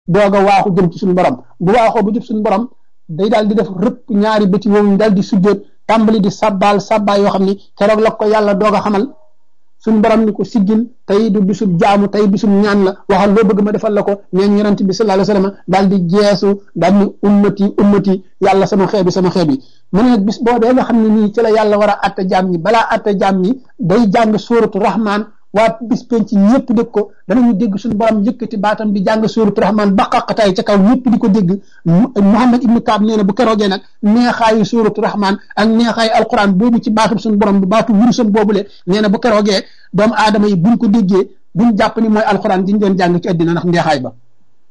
doog a waaxu jëm ci suñu borom bu waaxoo bu jëm suñu borom day daal di def rëpp ñaari bëti woowu daal di sujjoot tàmbali di sabbaal sabbaal yoo xam ni keroog la ko yàlla doog a xamal suñu borom ni ko siggil tey du bisub jaamu tey bisub ñaan la waxal loo bëgg ma defal la ko neen yonent bi sallallahu alayhi wasallam daal di jeesu daal ni ummati ummati yàlla sama xeet bi sama xeet bi mu ne nag bis boobee nga xam ne nii ci la yàlla war a atte jaam ñi balaa atte jaam ñi day jàng suuratu rahman waa bis penc ñëpp dégg ko danañu dégg suñu borom yëkkati baatam di jàng suuratu rahman ba xaqataay ca kaw ñëpp di ko dégg Muhammad ibnu Kaab nee na bu keroogee nag neexaayu suuratu rahman ak neexaayu alquran boobu ci baatum suñu borom bu baatu wurusam boobule nee na bu keroogee doomu aadama yi buñ ko déggee buñ jàpp ni mooy alquran diñ doon jàng ci àddina ndax neexaay ba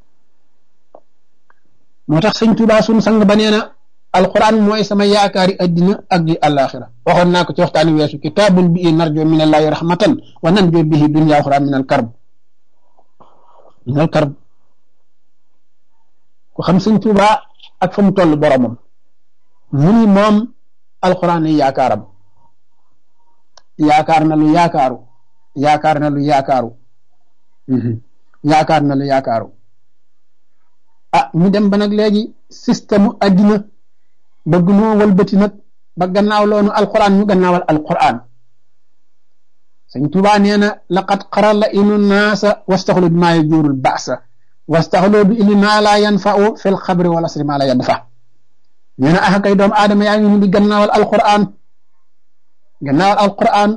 moo tax sëñ Tuubaa suñu sang ba nee na alquran mooy sama yaakaari addina ak di àllaaxira waxoon naa ko ci waxtaani weesu kitaabun bi narjo min allahi rahmatan wa nanjo bihi dunya axra min al karb min al karb ku xam sëñ Tuubaa ak fa mu toll boromam mu ni moom alquran yi yaakaaram yaakaar na lu yaakaaru yaakaar na lu yaakaaru yaakaar na lu yaakaaru ah ñu dem ba nag léegi système addina bëgg noo walbati nag ba gannaaw loonu alquran ñu gannaawal alquran sëñ Tuubaa nee na laqad xara la inu naasa wastaxlu bi maa yajuurul baasa wastaxlu bi ili maa laa yanfa'u fil xabri wal asri maa laa yanfa nee na ah kay doomu aadama yaa ngi ñu di gannaawal alquran gannaawal alquran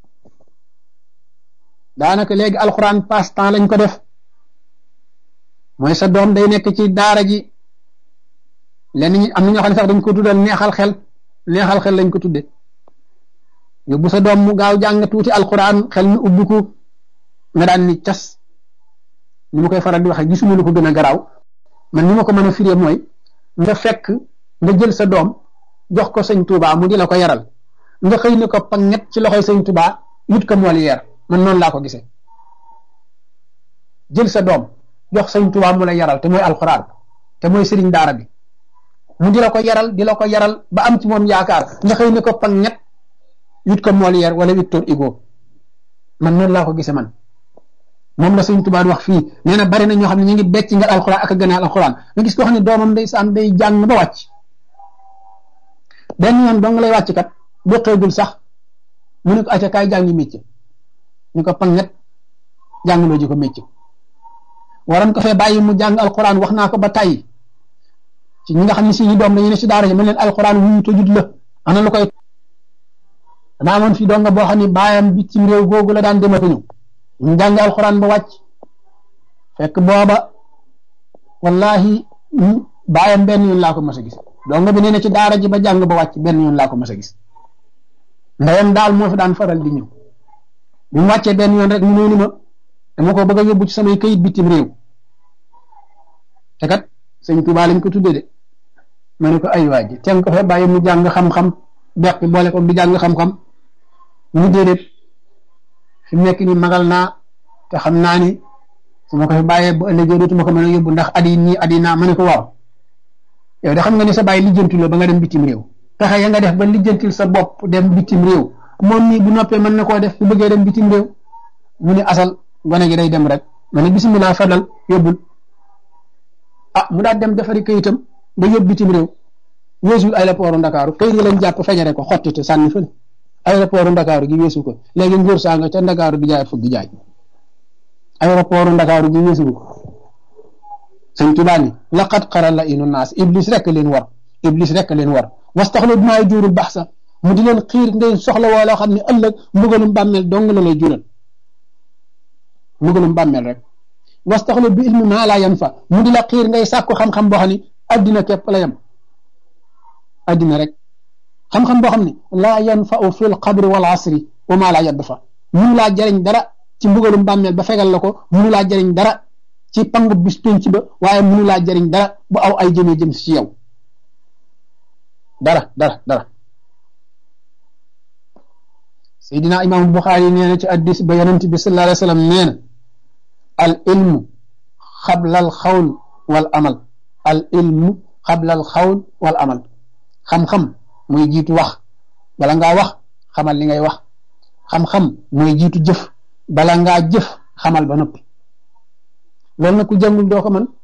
daanaka léegi alquran passe temps lañ ko def mooy sa doom day nekk ci daara ji lenn ñi am na ñoo xam ne sax dañ ko tuddal neexal xel neexal xel lañ ko tudde yóbbu sa doom mu gaaw jàng tuuti alquran xel mi ubbiku nga daan ni cas ni ma koy faral di waxee gisuma lu ko gën a garaaw man ni ma ko mën a firee mooy nga fekk nga jël sa doom jox ko sëñ Tuubaa mu di la ko yaral nga xëy ne ko panget ci loxoy sëñ Tuubaa yut ko mool yeer man noonu laa ko gisee jël sa doom jox sëñ Tuubaa mu la yaral te mooy alquran te mooy sëriñ daara bi mu di la ko yaral di la ko yaral ba am ci moom yaakaar nga xëy ne ko pang ñett yut ko Molière wala Victor Hugo man noonu laa ko gisee man moom la sëñ Tuubaa wax fii nee na bari na ñoo xam ne ñu ngi becc nga alxuraan ak a gënaal alxuraan nga gis koo xam ne doomam day saan day jàng ba wàcc benn yoon dong lay wàcc kat boqeegul sax mu ne ko acca kaay jàngi métier ñu ko pang ñett jàngaloo ji ko métier waroon ko fee bàyyi mu jàng alxuraan wax naa ko ba tàyyi ci ñi nga xam ne si ñi doom dañu ne si daara ji mën leen alxuraan wuyu tojut la ana lu koy dama amoon fii donga boo xam ne baayam bitim réew googu la daan demata ñëw ñu jàng alxuraan ba wàcc fekk booba wallahi baayam benn yoon laa ko mas a gis donga bi nee na ci daara ji ba jàng ba wàcc benn yoon laa ko mas a gis ndeyam daal moo fi daan faral di ñëw bi mu wàccee benn yoon rek mu ñëw ni ma dama ko bëgg a yóbbu ci samay këyit bitim réew te kat sëñ Tuubaa lañ ko tuddee de ma ne ko ay waa ji teen ko fa bàyyi mu jàng xam-xam beq boole ko di jàng xam-xam mu déedéet fi mu nekk ni magal naa te xam naa ni su ma ko fi bàyyee bu ëllëgee dootuma ko mën a yóbbu ndax adi nii adi naa ma ne ko waaw yow de xam nga ni sa bàyyi lijjantul la ba nga dem bitim réew pexe ya nga def ba lijjantil sa bopp dem bitim réew moom nii bu noppee mën na koo def bu bëggee dem bitim réew mu ne asal gone gi day dem rek ma ne bisimilah fadal yóbbul ah mu daal dem defari kayitam ba yóbbu bitim réew weesul aéroport Ndakaaru kayit yi lañ jàpp fejare ko xotti te sànni fële aéroport Ndakaaru gi weesu ko léegi nguur saa nga ca Ndakaaru di jaay fukki jaay aéroport Ndakaaru gi weesu ko sëñ Tuubaa ni laqad xara la inu naas iblis rek leen war iblis rek leen war wastaxlu bimaa juurul bax sa mu di leen xiir ngay soxla woo loo xam ne ëllëg mbugalum bàmmeel dong la lay jural mbugalum bàmmeel rek wastaxlu bi ilmi maa laa yan fa mu di la xiir ngay sàkku xam-xam boo xam ne addina képp la yem addina rek xam-xam boo xam ne laa yanfau fi lqabri wal asri wa maa laa yadd fa munu laa jariñ dara ci mbugalum bàmmeel ba fegal la ko munu laa jariñ dara ci pangu bis penc ba waaye munu laa jariñ dara bu aw ay jëmee jëm si yow dara dara dara Seydina Imam Buxaari nee na ci addis ba yonent bi sallallahu alayhi wa sallam nee na al ilmu xabla al xawl wal amal al ilmu xabla al xawl wal amal xam-xam mooy jiitu wax bala ngaa wax xamal li ngay wax xam-xam mooy jiitu jëf bala ngaa jëf xamal ba noppi loolu nag ku jàngul doo ko mën